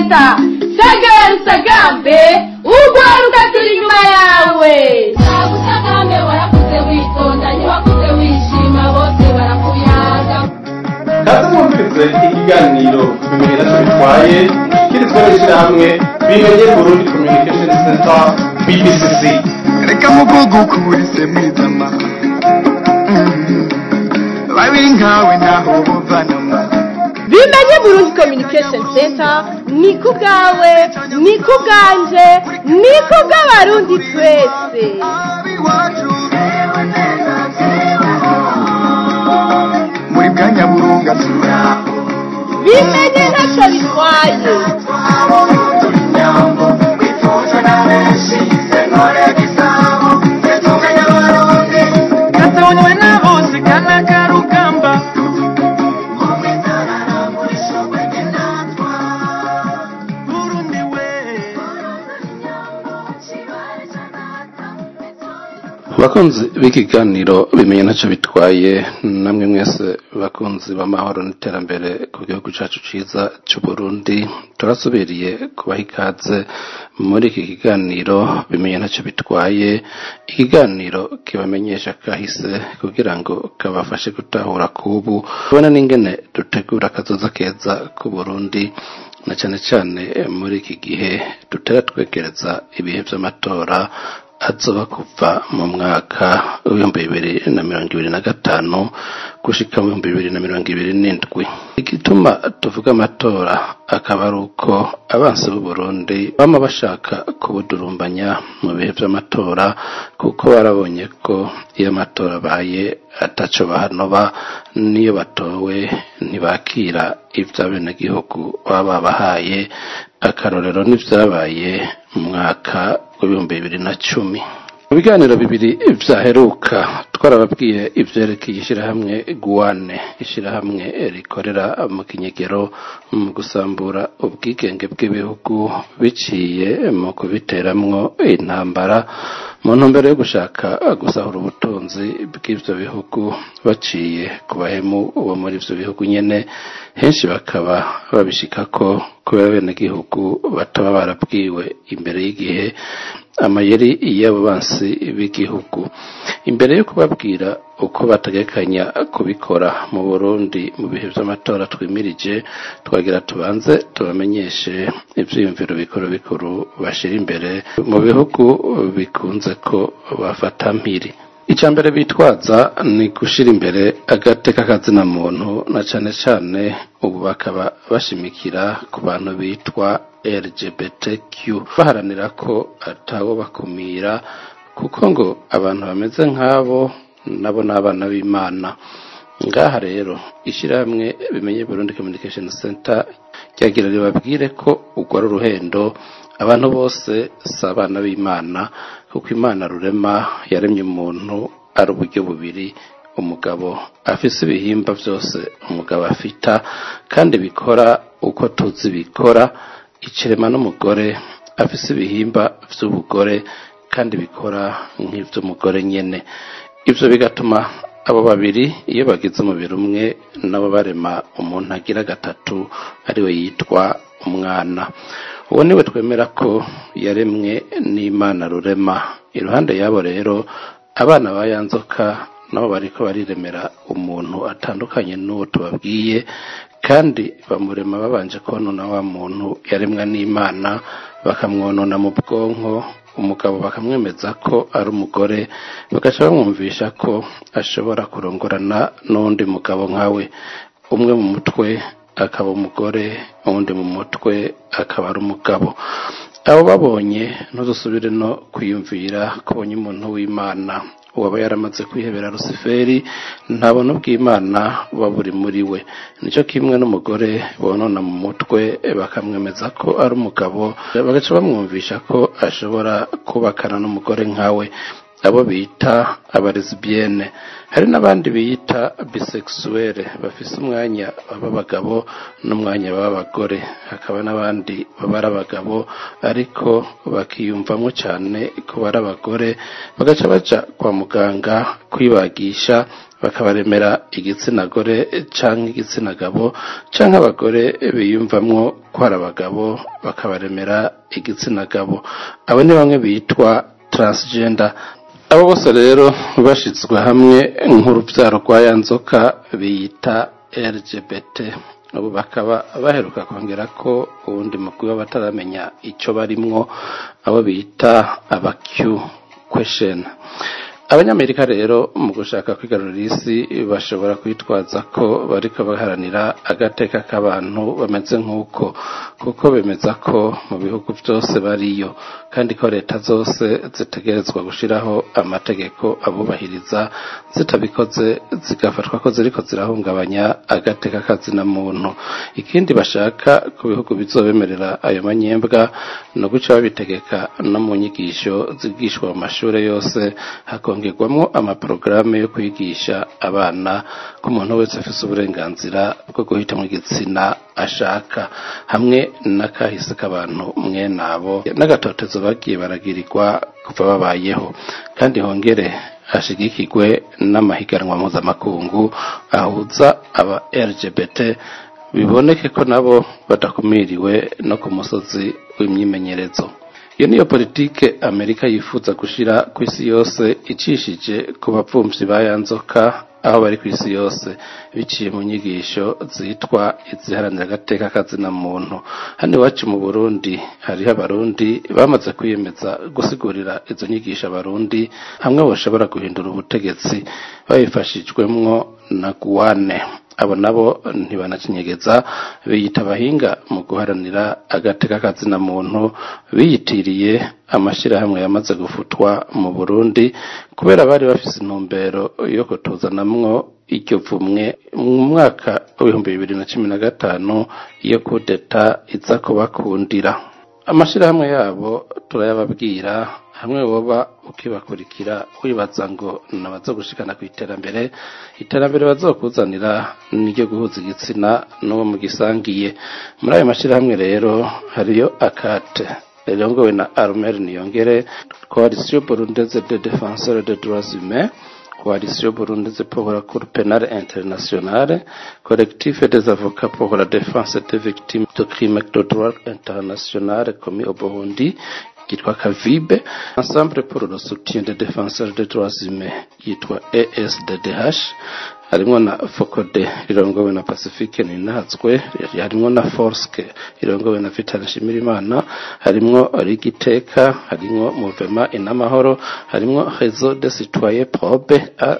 center segera usagambe urwaruka turi inyuma yawe usagambe warakuze witonda ntiwakuze wishima bose barakuyaga kaze mwumvirize ikiganiro bibiri nacyo bitwaye kirizwe n'ishyirahamwe bimenye burundi communication center bbcc reka mugugu kuburise mwizama babiri nkawe ntaho buvanama bimenye burundi communication center ni ku bwawe ni ku bwanje ni ku bw'abarundi twese muri bwa nyaburunga turaho bimenye ntacyo bitwaye gatabonywe na bose kana karugamba burundi we abakunzi b'ikiganiro bimenya ntacyo bitwaye namwe mwese bakunzi b'amahoro n'iterambere ku gihugu cyacu cyiza cy'u Burundi turasubiriye kubaha ikaze muri iki kiganiro bimenya ntacyo bitwaye ikiganiro kibamenyesha kahise kugira ngo kabafashe gutahura kubu tubona n'ingene dutegura akazoza keza k'u Burundi na cyane cyane muri iki gihe dutera twegereza ibihe by'amatora azoba kuva mu mwaka w'ibihumbi bibiri na mirongo ibiri na gatanu gushika mu bihumbi bibiri na mirongo ibiri n'indwi igituma tuvuga amatora akaba ari uko abansi b'u Burundi bama bashaka kubudurumbanya mu bihe by'amatora kuko barabonye ko iyo amatora abaye ataco bahanoba niyo batowe ntibakira ivy'abenegihugu baba babahaye akarorero n'ivyabaye mu mwaka w'ibihumbi bibiri na cumi mu biganiro bibiri vyaheruka twarababwiye ivyerekeye ishyirahamwe guwane ishyirahamwe rikorera mu kinyegero mu gusambura ubwigenge bw'ibihugu biciye mu kubiteramwo intambara mu ntumbero yo gushaka gusahura ubutunzi bw'ivyo bihugu baciye ku bahemu bo muri ivyo bihugu nyene henshi bakaba babishikako kubera abenegihugu bataba barabwiwe imbere y'igihe amayeri y'abo bansi b'igihugu imbere yo kubabwira uko bategekanya kubikora mu burundi mu bihe by'amatora twimirije twagira tubanze tubamenyeshe ibyiyumviro bikuru bikuru bashira imbere mu bihugu bikunze ko bafata mpiri icya mbere bitwaza ni gushyira imbere agateka kazina muntu na cyane cyane ubu bakaba bashimikira ku bantu bitwa LGBTQ baharanira ko atawo bakumira kuko ngo abantu bameze nk'abo nabo ni abana b'imana ngaha rero ishyirahamwe bimenye Burundi Communication Center ryagira ribabwire ko urwo ari uruhendo abantu bose si abana b'imana kuko imana rurema yaremye umuntu ari uburyo bubiri umugabo afise ibihimba byose umugabo afita kandi bikora uko tuzi bikora ikirema n'umugore afise ibihimba by'ubugore kandi bikora nk'iby'umugore nyene ibyo bigatuma abo babiri iyo bagize umubiri umwe nabo barema umuntu agira gatatu ariwe yitwa umwana uwo niwe twemera ko yaremwe n'imana rurema iruhande y'abo rero abana ba yanzoka nabo bariko bariremera umuntu atandukanye n'uwo tubabwiye kandi bamurema babanje konona wa muntu yaremwa n'imana bakamwonona mu bwonko umugabo bakamwemeza ko ari umugore bagaca bamwumvisha ko ashobora kurongorana n'undi mugabo nkawe umwe mu mutwe akaba umugore uwundi mu mutwe akaba ari umugabo abo babonye ntuzusubire no kwiyumvira ko ubonye umuntu w'imana uwaba yaramaze kwihebera rusiferi ntabona ubw'imana buba buri muri we nicyo kimwe n'umugore bonona mu mutwe bakamwemeza ko ari umugabo bagaca bamwumvisha ko ashobora kubakana n'umugore nkawe abo bita abaresibiyene hari n'abandi biyita bisexuelle bafise umwanya b'abagabo n'umwanya b'abagore hakaba n'abandi baba ari abagabo ariko bakiyumvamo cyane ko bari abagore bagaca baca kwa muganga kwibagisha bakabaremera igitsina gore canke igitsina gabo canke abagore biyumvamwo ko ari abagabo bakabaremera igitsina gabo abo ni bamwe bitwa transgender abo bose rero bashizwe hamwe nk'urubyaro rwa ya nzoka biyita LGBT ubu bakaba baheruka kongera ko uwundi mukuru w'abataramenya icyo barimwo abo bita aba Q question abanyamerika rero mu gushaka kwigarurira isi bashobora kwitwaza ko bariko baharanira agateka k'abantu bameze nk'uko kuko bemeza ko mu bihugu byose bariyo kandi ko leta zose zitegerezwa gushiraho amategeko abubahiriza zitabikoze zigafatwa ko ziriko zirahungabanya agateka kazina muntu ikindi bashaka ku bihugu bizobemerera ayo manyembwa no guca babitegeka no mu nyigisho zigishwa mu mashure yose hakongerwamwo amaporogaramu yo kwigisha abana ko umuntu wese afise uburenganzira bwo guhitamwo igitsina ashaka hamwe n'akahise k'abantu mwene abo n'agatotezo bagiye baragirirwa kuva babayeho kandi hongere hashigikirwe n'amahiganwa mpuzamakungu ahuza aba LGBT biboneke ko nabo badakumiriwe no ku musozi w'imyimenyerezo iyo niyo politike amerika yifuza gushira ku isi yose icishije ku bapfumvyi ba ya nzoka aho bari ku isi yose biciye mu nyigisho zitwa iziharanira agateka kazina muntu hano iwacu mu burundi hariho abarundi bamaze kwiyemeza gusigurira izo nyigisho abarundi hamwe bashobora guhindura ubutegetsi babifashijwemwo na guwane abo nabo ntibanakinyegeza biyita abahinga mu guharanira agateka kazina muntu biyitiriye amashyirahamwe yamaze gufutwa mu burundi kubera bari bafise intumbero yo kutuzanamwo iryo vumwe mu mwaka w'ibihumbi bibiri na cumi na gatanu iyo kudeta iza kubakundira amashyirahamwe yabo turayababwira hamwe woba ukibakurikira wibaza ngo nabazo gushikana ku iterambere iterambere bazokuzanira niryo guhuza igitsina n'uwo mugisangiye muri ayo mashyirahamwe rero hariyo akate rirongowe na arumeri niyongere coalition burundaise de défenseurs des droits humains coalition burundaise pour la cour pénale internationale collectif des avocats pour la défense des victimes de crimes de droit international commis au Burundi yitwa kavibe ensemble pour le soutien des défenseurs des droits humains yitwa esddh harimwo na fokode rirongowe na pacifique ninazwe harimwo na forske rirongowe na vital nshimirimana harimwo rigiteka harimwo muvema inamahoro harimwo réseau de citoyen probe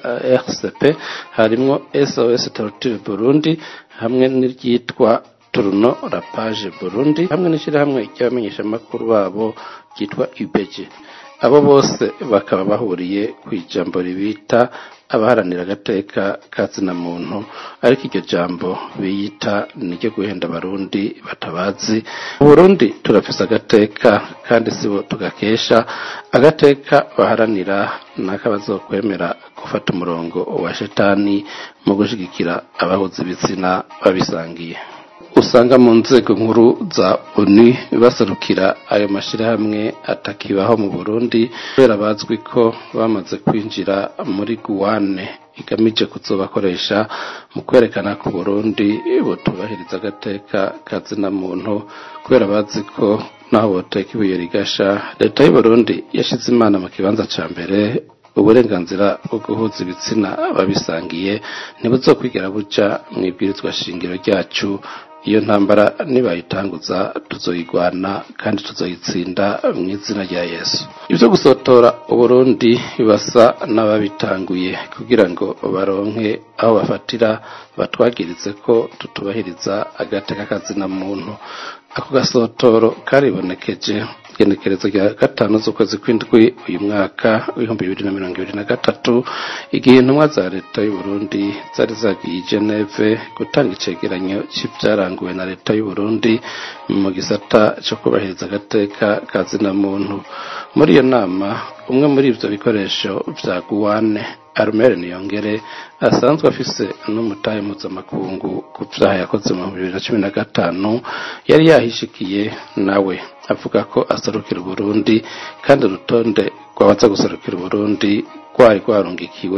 rcp harimwo sos torture burundi hamwe n'iryitwa turuno rapage burundi hamwe n'ishyirahamwe ry'abamenyeshamakuru babo ryitwa ubeje abo bose bakaba bahuriye ku ijambo ribita abaharanira agateka kazina muntu ariko iryo jambo biyita niryo guhenda abarundi batabazi mu burundi turafise agateka kandi sibo tugakesha agateka baharanira nako bazokwemera gufata umurongo wa shetani mu gushigikira abahuza ibitsina babisangiye usanga mu nzego nkuru za onu baserukira ayo mashyirahamwe atakibaho mu burundi kubera bazwi ko bamaze kwinjira muri guwane igamije kuzobakoresha mu kwerekana ko burundi butubahiriza agateka kazina muntu kubera bazi ko naho boteka ibuye rigasha leta y'uburundi yashyize imana mu kibanza cya mbere uburenganzira bwo guhuza ibitsina babisangiye ntibuzokwigera buca mu ibwirizwa shingiro ryacu iyo ntambara nibayitanguza tuzoyigwana kandi tuzoyitsinda mu izina rya yesu ibyo gusotora uburundi basa n'ababitanguye kugira ngo baronke aho bafatira batwagirize ko tutubahiriza agateka kazina muntu ako gasotoro karibonekeje igenekerezo rya gatanu z'ukwezi kw'indwi uyu mwaka w'ibihumbi bibiri na mirongo ibiri na gatatu igihe intumwa za leta y'uburundi zari zagiye i geneve gutanga icegeranyo c'ivyaranguwe na leta y'uburundi mu gisata co kubahiriza agateka ka zina muntu muri iyo nama umwe muri ivyo bikoresho vya guwane arumere niyongere asanzwe afise n'umutahe mpuzamakungu ku vyaha yakoze mu bibiri na cumi na gatanu yari yahishikiye nawe avuga ko aserukira uburundi kandi urutonde rwabaza guserukira uburundi rwari rwarungikiwe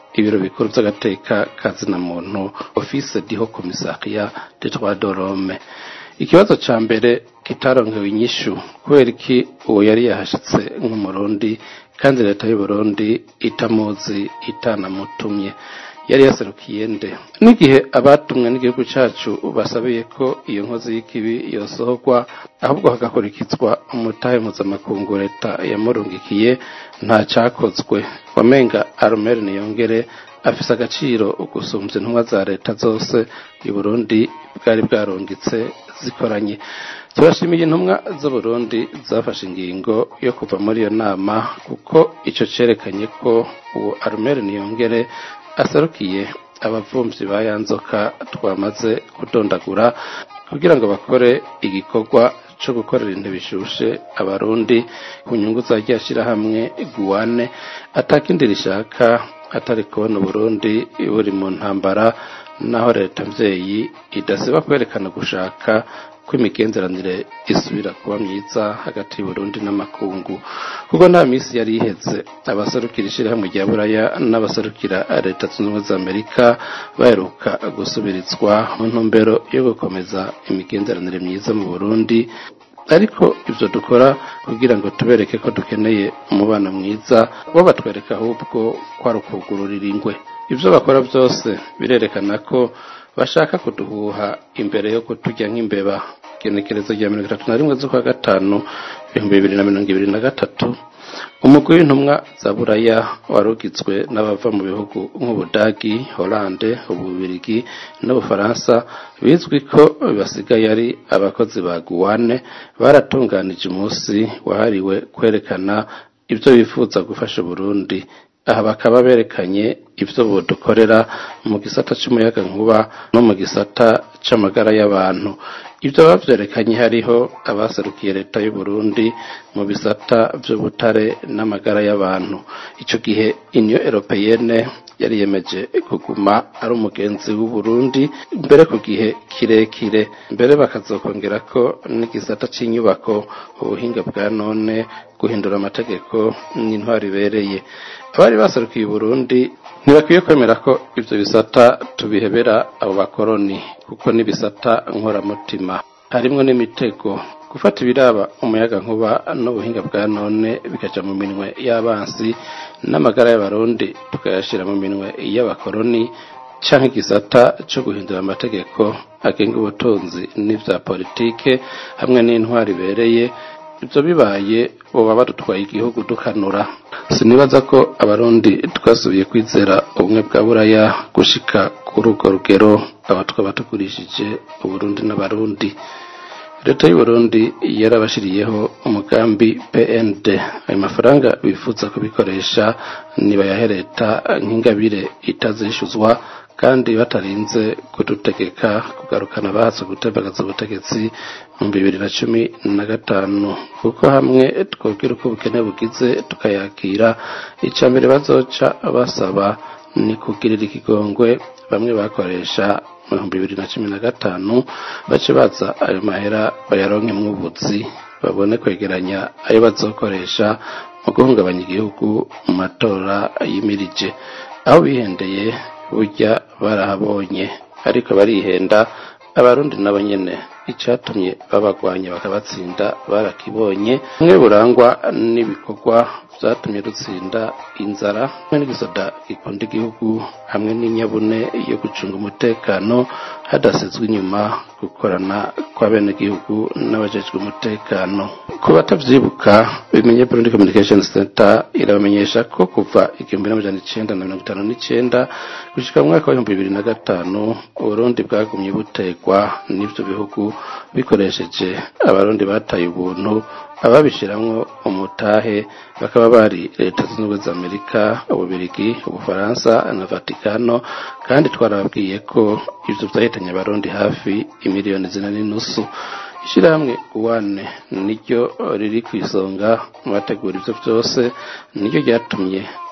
ibiro bikuru by'agateka kazina muntu office diho commissariat de droit de l'homme ikibazo ca mbere kitaronkewe inyishu kubera iki uwo yari yahashitse nk'umurundi kandi leta y'uburundi itamuzi itanamutumye yari yaserukiye nde n'igihe abatumwe n'igihugu cacu basabiye ko iyo nkozi y'ikibi yosohorwa ahubwo hagakurikizwa umutahe mpuzamakungu leta yamurungikiye nta cakozwe wamenga arumeri niyongere afise agaciro gusumvya intumwa za leta zose i burundi bwari bwarungitse zikoranye turashimiye intumwa z'uburundi zafashe ingingo yo kuva muri iyo nama kuko ico cerekanye ko uwo arumeri niyongere aserukiye abavumvyi ba yanzoka twamaze kudondagura kugira ngo bakore igikorwa co gukorera intebe ishushe abarundi ku nyungu za rya shirahamwe guwane atakindi rishaka atari kubona uburundi buri mu ntambara naho leta mvyeyi idasiba kwerekana gushaka ko imigenderanire isubira kuba myiza hagati y'uburundi n'amakungu kuko nta misi yari iheze abaserukira ishirahamwe rya buraya n'abaserukira leta zunze ubumwe za amerika baheruka gusubirizwa mu ntumbero yo gukomeza imigenderanire myiza mu burundi ariko ibyo dukora kugira ngo tubereke ko dukeneye umubano mwiza bo batwereka ahubwo ko ari ukugururira ingwe ibyo bakora byose birerekana ko bashaka kuduhuha imbere yo kuturya nk'imbeba igenekerezo rya mirongo itatu na rimwe z'ukwa gatanu ibihumbi bibiri na mirongo ibiri na gatatu umugwi w'intumwa za buraya wari ugizwe n'abava mu bihugu nk'ubudagi holande ububirigi n'ubufaransa bizwi ko basigaye ari abakozi ba guwane baratunganije umunsi wahariwe kwerekana ibyo bifuza gufasha uburundi aha bakaba berekanye ibyo budukorera mu gisata cy'umuyaga nkuba no mu gisata c'amagara y'abantu ibyo bavyerekanye hariho abaserukiye leta y'u Burundi mu bisata vy'ubutare n'amagara y'abantu ico gihe Union Européenne yari yemeje kuguma ari umugenzi w'u Burundi mbere ku gihe kirekire mbere bakazokongera ko n'igisata c'inyubako ubuhinga bwa none guhindura amategeko n'intwaro ibereye abari baserukiye u Burundi ntibakwiye kwemera ko ivyo bisata tubihebera abo bakoroni kuko n'ibisata nkoramutima harimwo n'imitego gufata ibiraba umuyaga nkuba n'ubuhinga bwa none bikaja mu minwe y'abansi n'amagara y'abarundi tukayashira mu minwe y'abakoroni canke igisata co guhindura amategeko agenga ubutunzi n'ivya politike hamwe n'intwaro ibereye ibyo bibaye boba badutwaye igihugu dukanura sinibaza ko abarundi twasubiye kwizera ubumwe bwa buraya gushika kuri urwo rugero aba twaba tugurishije uburundi n'abarundi leta y'uburundi yarabashiriyeho umugambi pnd ayo mafaranga bifuza kubikoresha nibayahe leta nk'ingabire itazishuzwa kandi batarinze kudutegeka kugarukana bahatse gutembagaza ubutegetsi mu bibiri na cumi na gatanu kuko hamwe twobwira uko ubukene bugize tukayakira icya mbere bazoca basaba ni kugirira ikigongwe bamwe bakoresha mu bihumbi bibiri na cumi na gatanu bace baza ayo mahera bayaronke mw'ubuzi babone kwegeranya ayo bazokoresha mu guhungabanya igihugu mu matora yimirije aho bihendeye burya barahabonye ariko barihenda abarundi nabo nyene icatumye babagwanya bakabatsinda barakibonye bimwe burangwa n'ibikorwa vyatumye dutsinda inzara hamwe n'igisoda gikunda igihugu hamwe n'inyabune yo gucunga umutekano hadasizwe inyuma gukorana kw'abenegihugu n'abajejwe umutekano ku batavyibuka bimenye Burundi Communication Center irabamenyesha ko kuva igihumbi n'amajana icenda na mirongo itanu n'icenda gushika mu mwaka w'ibihumbi bibiri na gatanu uburundi bwagumye butegwa n'ivyo bihugu bikoresheje abarundi bataye ubuntu ababishiramwo umutahe bakaba bari leta zunze ubumwe za amerika ububirigi ubufaransa na vatikano kandi twarababwiye ko ivyo vyahitanye abarundi hafi imiliyoni zine n'inusu ishirahamwe uwane niryo riri ku isonga mu bategura ivyo vyose niryo ryatumye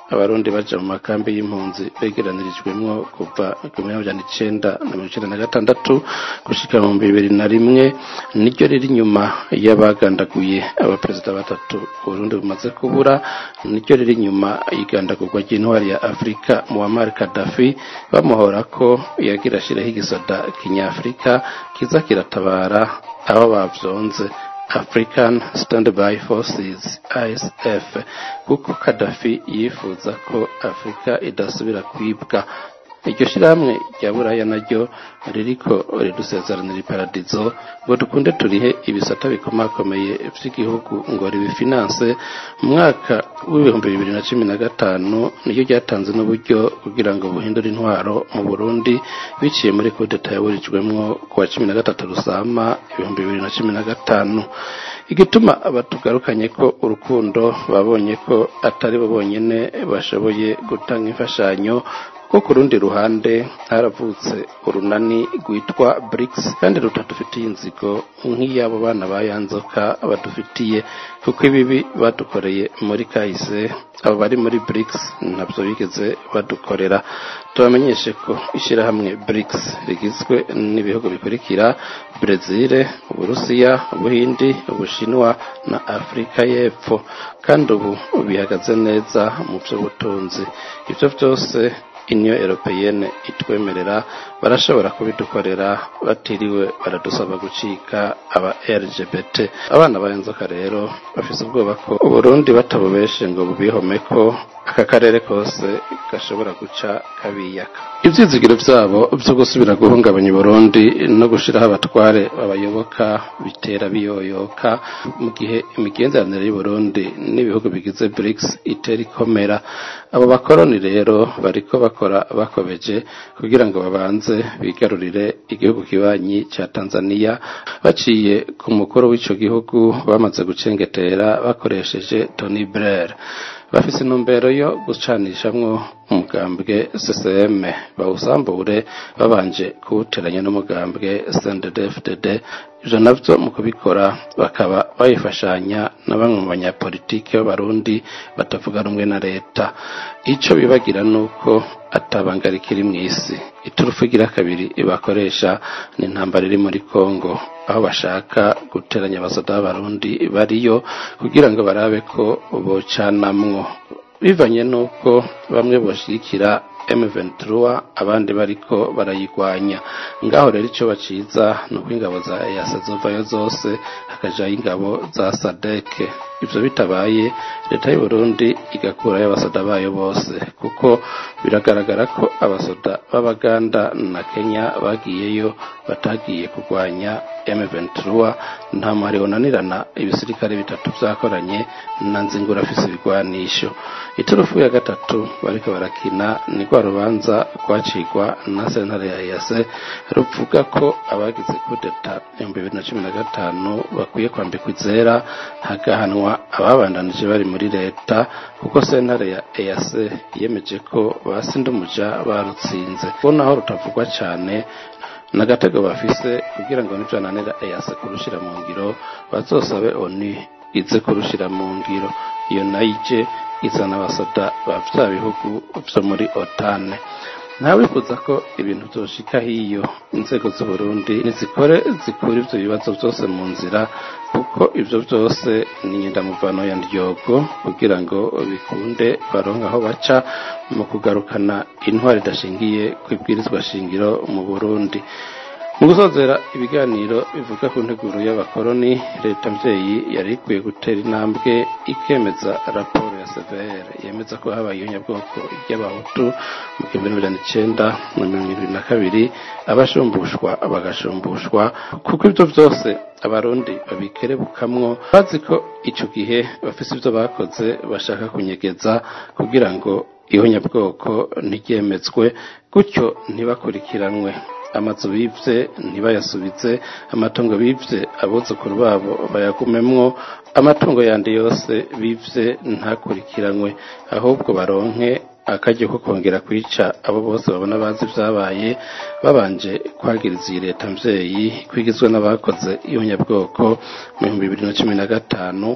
abarundi baja mu makambi y'impunzi begeranirijwemwo kuva ku myaka icenda na mirongo icenda na gatandatu gushika mu bibiri na rimwe niryo riri inyuma y'abagandaguye abaperezida batatu uburundi bumaze kubura niryo riri inyuma y'igandagurwa ry'intwari ya afurika muammar kadafi bamuhora ko yagira ashiraho igisoda kinyafurika kiza kiratabara aho bavyonze African Standby Forces ISF kuko Gaddafi yifuza ko Afrika idasubira kwibwa iryo shirahamwe rya buraya naryo ririko ridusezeranira iparadizo ngo dukunde turihe ibisata bikomakomeye vy'igihugu ngo ribifinanse mu mwaka w'ibihumbi bibiri na cumi na gatanu niryo ryatanze n'uburyo kugira ngo buhindure intwaro mu burundi biciye muri kudeta yaburijwemwo ku wa cumi na gatatu rusama ibihumbi bibiri na cumi na gatanu igituma batugarukanye ko urukundo babonye ko atari bo bonyene bashoboye gutanga imfashanyo ko ku rundi ruhande haravutse urunani rwitwa BRICS kandi rutadufitiye inzigo nk'iy'abo bana ba yanzoka badufitiye kuko ibibi badukoreye muri kahise abo bari muri BRICS ntabyo bigeze badukorera tubamenyeshe ko ishyirahamwe BRICS rigizwe n'ibihugu bikurikira Brezil Uburusiya Ubuhindi Ubushinwa na Afurika y'Epfo kandi ubu bihagaze neza mu by'ubutunzi ibyo byose union européenne itwemerera barashobora kubidukorera batiriwe baradusaba gucika aba LGBT abana b'inzoka rero bafise ubwoba ko uburundi batabubeshe ngo bubihome ko aka karere kose gashobora guca kabiyaka ivyizigiro vyabo vyo gusubira guhungabanya Burundi no gushiraho abatware babayoboka bitera biyoyoka mu gihe imigenderanire y'Uburundi n'ibihugu bigize BRICS itera ikomera abo bakoroni rero bariko bakora bakobeje kugira ngo babanze bigarurire igihugu kibanyi ca Tanzania baciye ku mukuru w'ico gihugu bamaze gucengetera bakoresheje Tony Blair bafise intumbero yo gucanishamwo umugambwe CCM bawusambure babanje kuwuteranya n'umugambwe CNDD-FDD ivyo navyo mu kubikora bakaba bayifashanya na bamwe mu banyapolitike b'abarundi batavuga rumwe na leta ico bibagira nuko atabanga rikiri mw'isi iturufu igira kabiri bakoresha ni intambara iri muri Kongo aho bashaka guteranya abasoda b'abarundi bariyo kugira ngo barabe ko bocanamwo bivanye nuko bamwe boshigikira M23 abandi bariko barayigwanya ngaho rero ico baciza nuko ingabo za EAC zovayo zose hakajayo ingabo za SADC ivyo bitabaye leta y'u Burundi igakurayo abasoda bayo bose kuko biragaragara ko abasoda b'Abaganda na Kenya bagiyeyo batagiye kurwanya M23 nta muhari unanirana ibisirikare bitatu vyakoranye na nzingura afise ibigwanisho iturufu ya gatatu bariko barakina ni rwa rubanza rwacigwa na sentare ya EAC ruvuga ko abagize kudeta ibihumbi bibiri na cumi na gatanu bakwiye kwambikwa izera hagahanwa ababandanije bari muri leta kuko sentare ya EAC yemeje ko basindumuja barutsinze ko naho rutavugwa cane n'agatego bafise kugira ngo nivyananira EAC kurushira mu ngiro bazosabe ONU ize kurushira mu ngiro iyo nayo ije izana abasoda ba vya bihugu vyo muri otane ntawifuza ko ibintu vyoshika hiyo inzego z'uburundi nizikore zikura ivyo bibazo vyose mu nzira kuko ivyo vyose ni nyindamuvano ya ndyogo kugira ngo bikunde baronke aho baca mu kugarukana intwari idashingiye kwibwirizwa shingiro mu burundi mu gusozera ibiganiro bivuga ku nteguro y'abakoroni leta mvyeyi yari ikwiye gutera intambwe ikemeza raporo ya severe yemeza ko habaye inyabwoko ry'abahutu mu gihumbi bibiri na icenda na mirongo ibiri na kabiri abashumbushwa bagashumbushwa kuko ivyo vyose abarundi babikerebukamwo bazi ko ico gihe bafise ivyo bakoze bashaka kunyegeza kugira ngo ihonyabwoko ntiryemezwe gutyo ntibakurikiranwe amazu bivye ntibayasubize amatungo bivye abuzukuru babo bayagumemwo amatungo yandi yose bivye ntakurikiranwe ahubwo baronke akaryo ko kongera kwica abo bose babona bazi vyabaye babanje kwagiriza iyi leta mvyeyi kwigizwe n'abakoze ihonyabwoko mu bihumbi bibiri na cumi na gatanu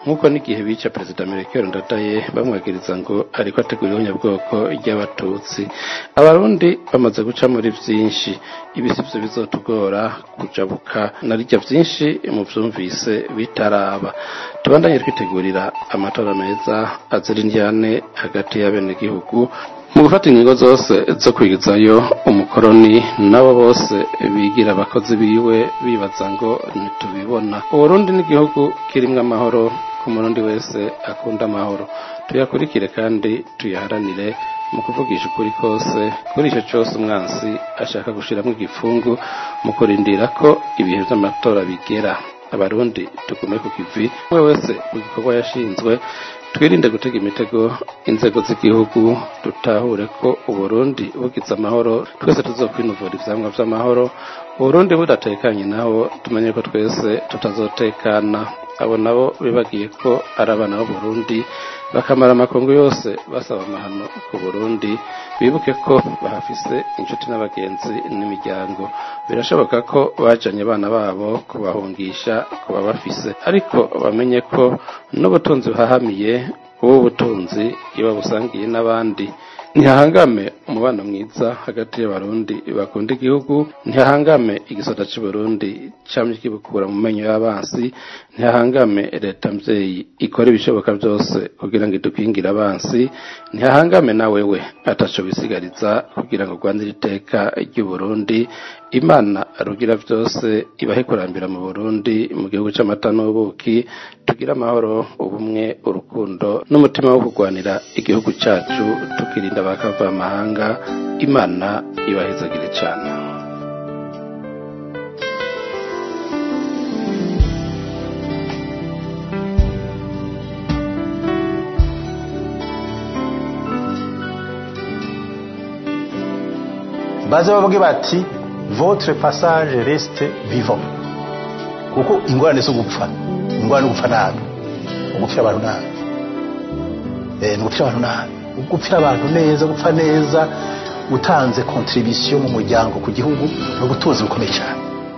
nk'uko n'igihe bica perezida Melchior Ndadaye bamwagiriza ngo ariko ategura ihonyabwoko ry'abatutsi abarundi bamaze guca muri vyinshi ibisivyo bizotugora kujabuka na rirya vyinshi mu vyumvise bitaraba tubandanye twitegurira amatora meza azira indyane hagati y'abenegihugu mu gufata ingingo zose zo kwigizayo umukoroni nabo bose bigira abakozi biwe bibaza ngo ntitubibona uburundi n'igihugu kirimwo amahoro ku murundi wese akunda amahoro tuyakurikire kandi tuyaharanire mu kuvugisha ukuri kose kuri icyo cyose umwansi ashaka gushyiramo igifungu mu kurindira ko ibihe by'amatora bigera abarundi tugume ku kivi we wese mu gikorwa yashinzwe twirinde gutega imitego inzego z'igihugu dutahure ko uburundi bugize amahoro twese tuzokwinuvura ivyamwa vy'amahoro uburundi budatekanye naho tumenye ko twese tutazotekana abo nabo bibagiye ko ari abana b'uburundi bakamara amakungu yose basaba amahano ku burundi bibuke ko bahafise inshuti n'abagenzi n'imiryango birashoboka ko bajanye abana babo kubahungisha kuba bafise ariko bamenye ko n'ubutunzi buhahamiye ubu butunzi iyo babusangiye n'abandi ntihahangame umubano mwiza hagati y'abarundi bakunda igihugu ntihahangame igisoda c'uburundi camye kibukura mu menyo y'abansi ntihahangame leta mvyeyi ikora ibishoboka byose kugira ngo idukingire abansi ntihahangame na wewe ataco bisigariza kugira ngo rwandire iteka ry'uburundi imana rugira byose ibahe kurambira mu burundi mu gihugu c'amata n'ubuki tugire amahoro ubumwe urukundo n'umutima wo kurwanira igihugu cacu tukirinda abakava amahanga imana ibahezagire cane baze bavuge bati votre passage reste vivant kuko ingorane zo gupfa ingorane no gupfa nabi ugupfira abantu nabi eh ni ugupfira abantu nabi ugupfira abantu neza gupfa neza utanze contribution mu muryango ku gihugu no gutuza bukomeye cyane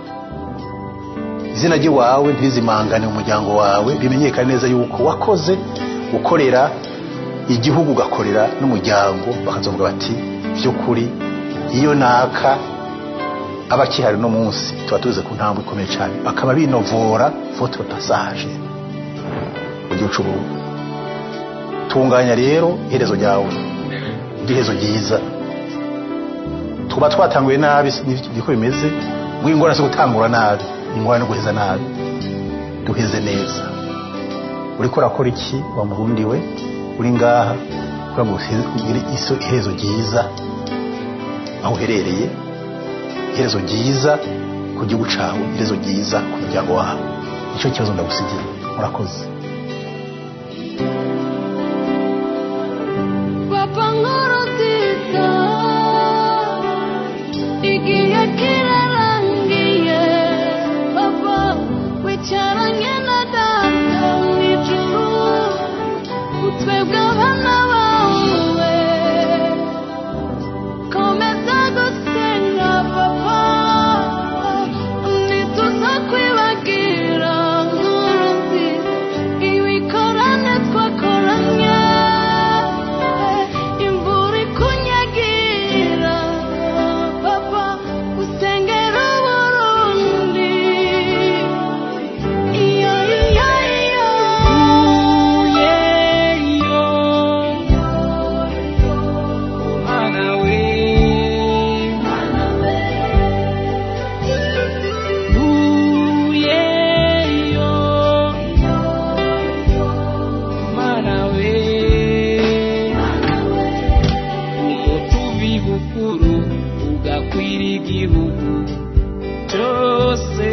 izina ry'iwawe ntirizimangane mu muryango wawe bimenyekane neza yuko wakoze ukorera igihugu ugakorera n'umuryango bakazovuga bati by'ukuri iyo naka aba akihari no munsi tuba tuze ku ntambwe ikomeye cyane bakaba binovora votre passage mu gihugu cy'uburundi tunganya rero iherezo ryawe iherezo ryiza tuba twatanguye nabi niko bimeze ngo ingorane zo gutangura nabi ingorane no guheza nabi duheze neza uriko urakora iki wa murundi we uri ngaha kugira ngo ugire iso iherezo ryiza aho uherereye iherezo ryiza ku gihugu cyawe iherezo ryiza ku muryango wawe nicyo kibazo ndagusigiye murakoze papa nkuru nziza igihe kirarangiye papa wicaranye na data mu ijuru utwebwe abana bawe komeza gusenga papa ntituza kwibagira nkuru nziza ibikorane twakoranye imvura ikunyagira papa usengera uburundi iyo iyo iyo yeyo mana we mana we uyeyo mana we umutubi bukuru ugakwira igihugu cyose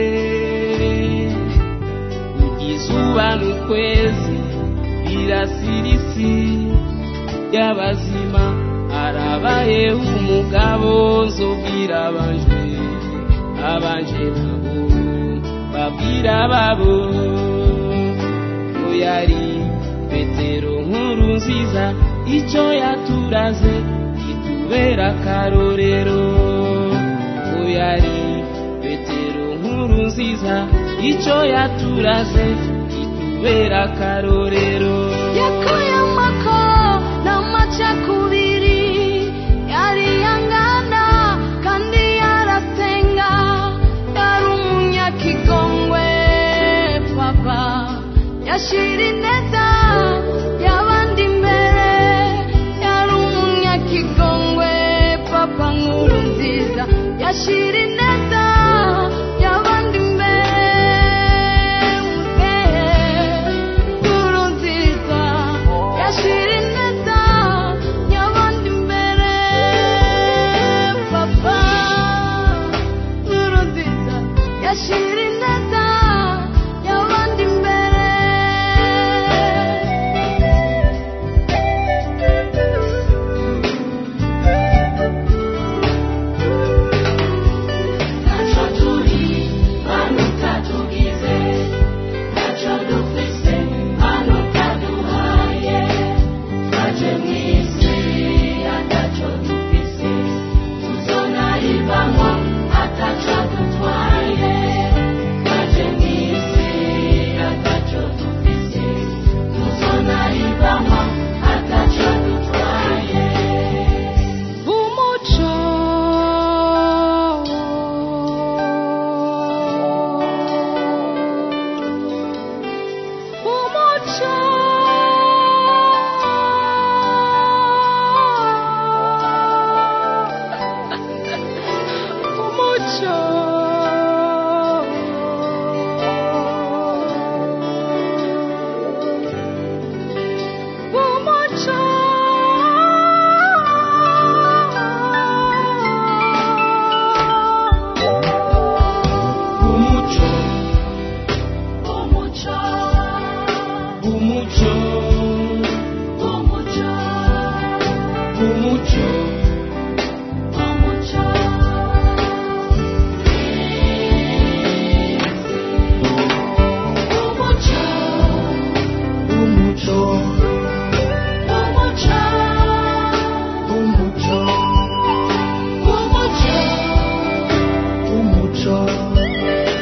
izuba n'ukwezi birasira isi y'abazima arabaye umugabo nzobwira abanje abanje nabo babwira babo ko yari petero nkuru nziza icyo yaturaze kitubera akarorero ko yari petero nkuru nziza icyo yaturaze kitubera tubera akarorero yakuye amako n'amacakubiri yariyangana kandi yarasenga yari umunyakigongwe papa yashira ineza y'abandi imbere yari umunyakigongwe papa nkuru nziza yashira ineza y'abandi imbere muzehe nkuru nziza yashira ineza y'abandi imbere papa nkuru nziza yashira ineza y'abandi imbere ntacyo turi hano utatugize ntacyo dufise hano utaduhaye twaje mu isi atacyo dufise tuzonayivamo atacyo dutwaye twaje mu isi atacyo dufise tuzonayivamo atacyo dutwaye umuco umuco umuco umuco umuco umuco umuco umuco umuco umuco umuco umuco umuco umuco umuco umuco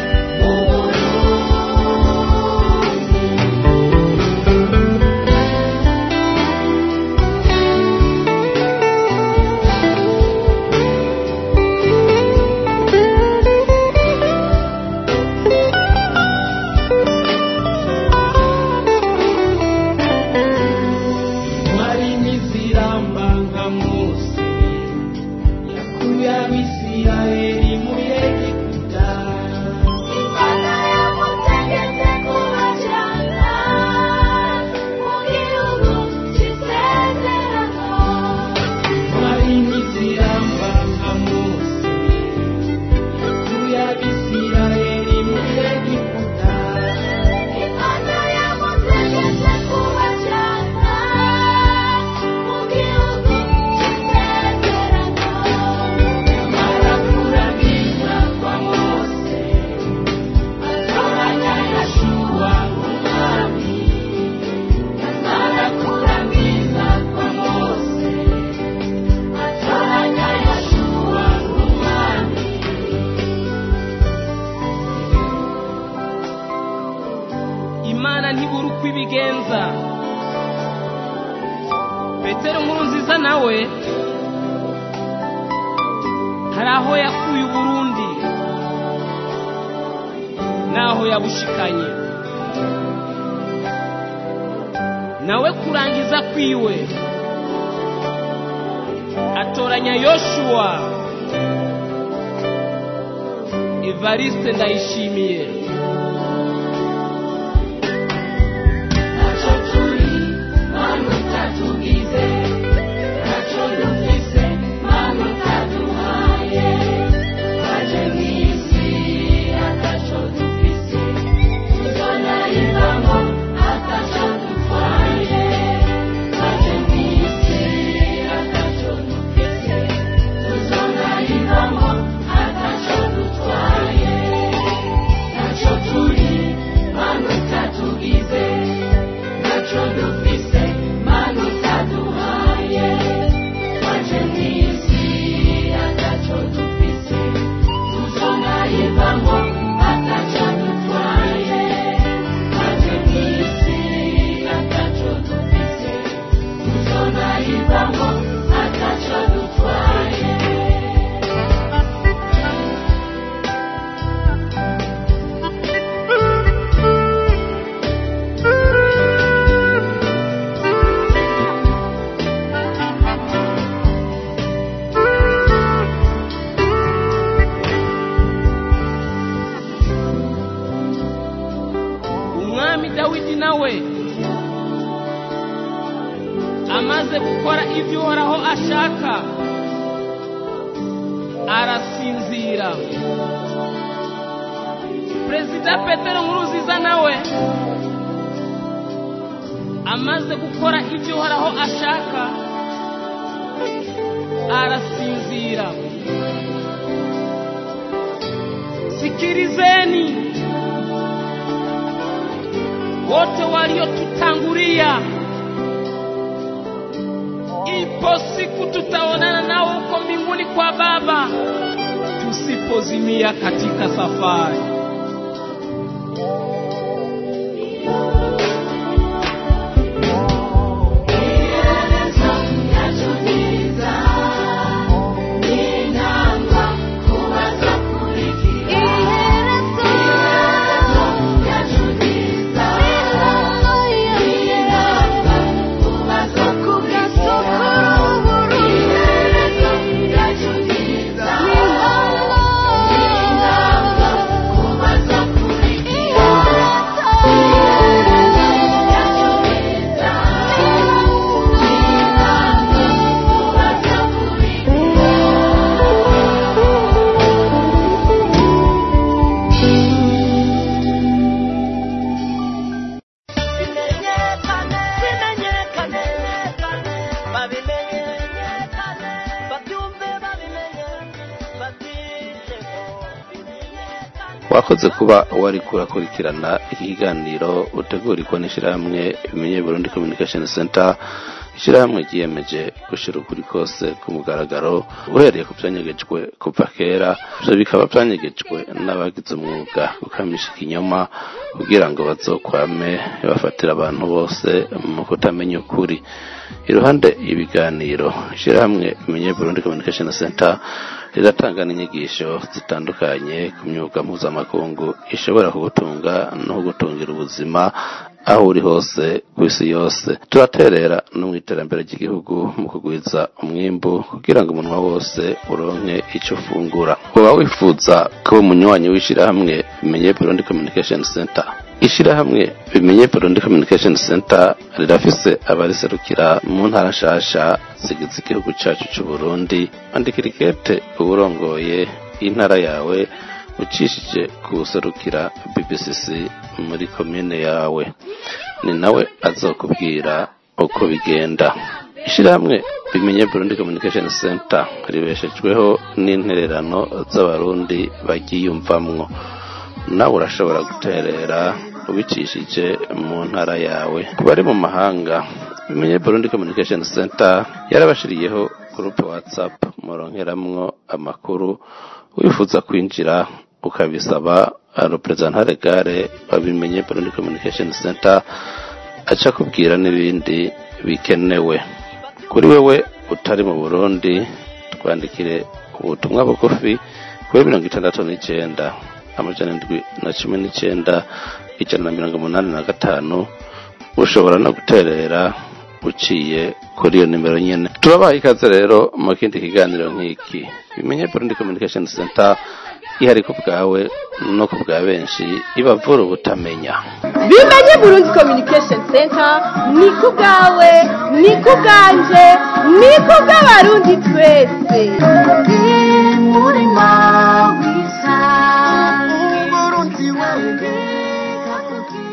mwari n'iziramba nka mose yakuye abisirayeli muri egiputa Imana yamutegetse kubajyana mu gihugu cy'isezerano mwari n'iziramba nka mose yakuye abisirayeli muri egiputa Imana yamutegetse kubajyana mu gihugu cy'isezerano nyamara kuragiza kwa mose atoranya yashuwa nk'umwami nyamara kuragiza kwa mose atoranya yashuwa nk'umwami imana ntibura uko ibigenza petero nkuru nziza nawe hari aho yakuye uburundi n'aho yabushikanye nawe kurangiza kwiwe atoranya yoshuwa evariste ndayishimiye ntacyo turi hano utatugize ntacyo dufise hano utaduhaye twaje mu isi atacyo dufise tuzonayivamo atacyo dutwaye twaje mu isi atacyo dufise tuzonayivamo atacyo dutwaye ntacyo nawe amaze gukora ibyo uhoraho ashaka arasinzira perezida petero nkuruziza nawe amaze gukora ibyo uhoraho ashaka arasinzira sikirizeni wote waliotutangulia ipo siku tutaonana nao huko mbinguni kwa baba tusipozimia katika safari wakoze kuba wari kurakurikirana iki kiganiro utegurirwa n'ishyirahamwe bimenye Burundi Communication Center ishyirahamwe ryiyemeje gushyira ukuri kose ku mugaragaro uhereye ku byanyegejwe kuva kera ibyo bikaba byanyegejwe n'abagize umwuga gukamisha ikinyoma kugira ngo bazokwame bafatira abantu bose mu kutamenya ukuri iruhande ibiganiro ishyirahamwe bimenye Burundi Communication Center riratanga n'inyigisho zitandukanye ku myuga mpuzamakungu ishobora kugutunga no kugutungira ubuzima aho uri hose ku isi yose turaterera no mu iterambere ry'igihugu mu kugwiza umwimbu kugira ngo umunwa wose uronke icyo ufungura uba wifuza kuba umunywanyi w'ishyirahamwe bimenye Burundi Communication Center ishyirahamwe bimenye Burundi Communication Center rirafise abariserukira mu ntara nshasha zigize igihugu cyacu cy'u Burundi andikira ikete uburongoye intara yawe ucishije kuwuserukira BBCC muri komine yawe ni nawe azokubwira uko bigenda ishyirahamwe bimenye Burundi Communication Center ribeshejweho n'intererano z'abarundi bagiyumvamwo nawe urashobora guterera ubicishije mu ntara yawe ku bari mu mahanga bimenye Burundi Communication Center yarabashiriyeho groupe WhatsApp muronkeramwo amakuru wifuza kwinjira ukabisaba representante gare babimenye Burundi Communication Center aca kubwira n'ibindi bikenewe kuri wewe utari mu Burundi twandikire ubutumwa bugufi kuri mirongo itandatu n'icyenda amajana indwi na cumi n'icyenda ijana na mirongo umunani na gatanu ushobora no guterera uciye kuri iyo nimero nyine turabaha ikaze rero mu kindi kiganiro nk'iki bimenye Burundi Communication Center ihari ku bwawe no ku bwa benshi ibavura ubutamenya bimenye Burundi Communication Center ni ku bwawe ni ku bwanje ni ku bw'abarundi twese Burundi wewe